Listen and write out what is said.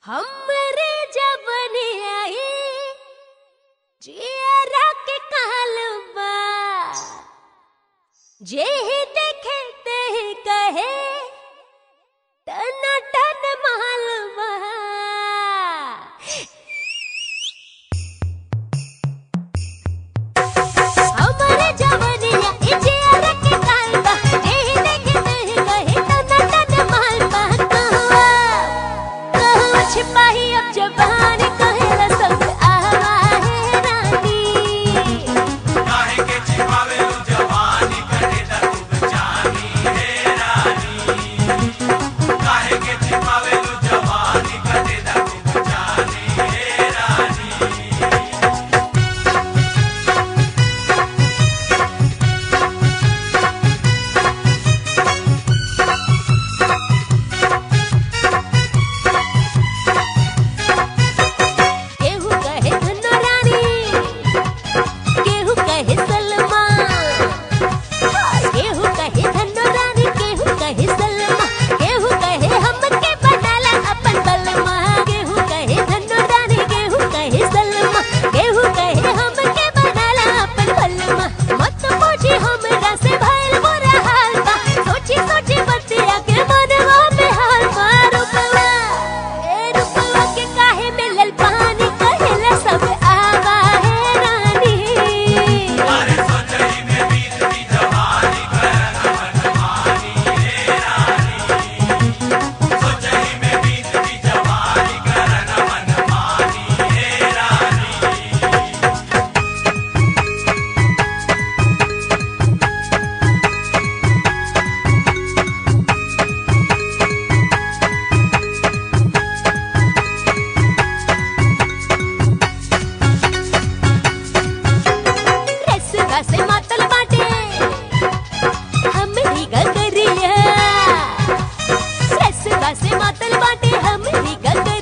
हमरे जवनियाई जियरा के कालबा जेहि देखे तेहि कहे टना टन मालबा हमरे जवनिया ई जियरा के कालबा जेहि देखे तेहि कहे टना टन मालबा कहवा कहवा छिपाही अब जबान कहेला सब आवा है रानी काहे के छिपावेलू जवानी करे दा तू जानी हे रानी काहे के छिपावेलू जवानी करे दा तू जानी हे रानी केहू कहे धनो रानी केहू कहे सलमा केहू कहे धनो रानी केहू कहे सलमा केहू कहे हमके बनाला अपन बलमा केहू कहे धनो रानी केहू कहे सलमा केहू कहे हमके बनाला अपन बलमा मत पूछी हमरा से भइल बुरा हाल बा सोची सोची बतिया के मनवा में हाल मार रुपवा ए रुपवा के काहे मिलल पानी कहेला सब आवा है रानी अरे सोचही में बीत दी जवानी करना मनमानी हे रानी सोचही में बीत दी जवानी करना मनमानी हे रानी रसवा से मातल बाटे हमरी गगरिया रसवा से मातल बाटे हमरी गगरिया